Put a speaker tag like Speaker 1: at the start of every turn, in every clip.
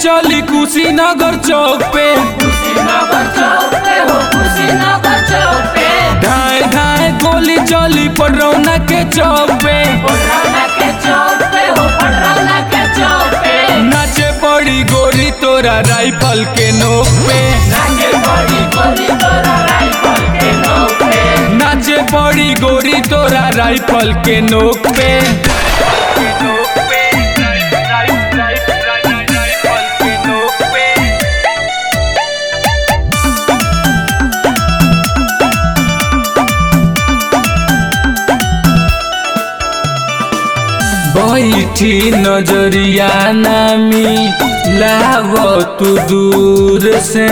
Speaker 1: चली कुशीनगर चौक पे
Speaker 2: कुशीनगर चौक पे हो कुशीनगर चौक पे
Speaker 1: ढाई ढाई गोली चली पटरौना के चौक पे
Speaker 2: पटरौना के चौक पे हो पटरौना के चौक पे
Speaker 1: नाचे पड़ी गोरी तोरा राइफल के नोक पे
Speaker 2: नाचे बड़ी गोली तोरा राइफल के नोक पे
Speaker 1: नाचे पड़ी गोरी तोरा राइफल के नोक पे बैठी नजरिया नामी लाव तू दूर से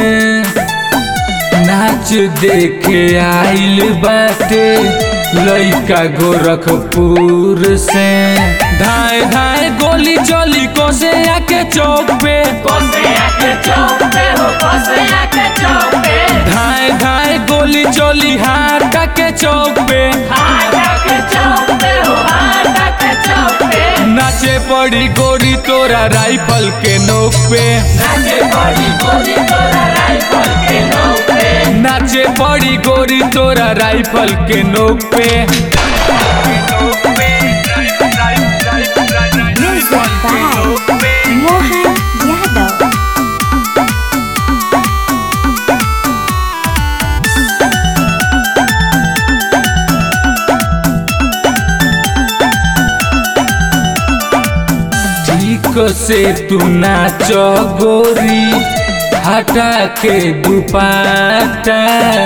Speaker 1: नाच देखे आइल बाटे लइका गोरखपुर से धाए धाए गोली चली कोसे आके चौक पे
Speaker 2: कोसिया के चौक पे हो कोसिया के चौक पे
Speaker 1: धाए धाए गोली चली हाटा के चौक पे
Speaker 2: हाटा के चौक पे हो हाटा के चौक पे
Speaker 1: नाचे पड़ी गोरी तोरा राइफल के नोक पे
Speaker 2: नाचे बड़ी गोली तोरा राइफल के नोक पे
Speaker 1: नाचे पड़ी गोरी तोरा राइफल के नोक पे
Speaker 3: Music by Mohan Yadav.
Speaker 1: ठीक से तू नाच गोरी हटा के दुपाटा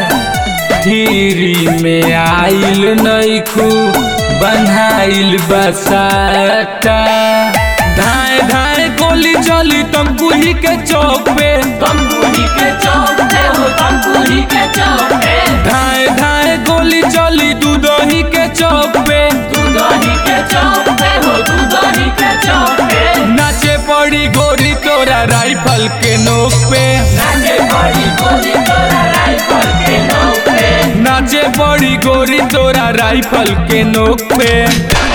Speaker 1: धीरी में आइल नैखू बन्हाइल बसाटा धाए धाए गोली चली तमकुही के चौक पे
Speaker 2: तमकुही के चौक पे हो तमकुही के चौक पे
Speaker 1: धाए धाए गोली चली दूधही के चौक पे
Speaker 2: दूधही के चौक पे हो दूधही के चौक पे
Speaker 1: नाचे पड़ी गोरी तोरा राइफल के नोक पे
Speaker 2: नाचे बड़ी गोली तोरा राइफल के नोक पे
Speaker 1: नाचे पड़ी गोरी तोरा राइफल के नोक पे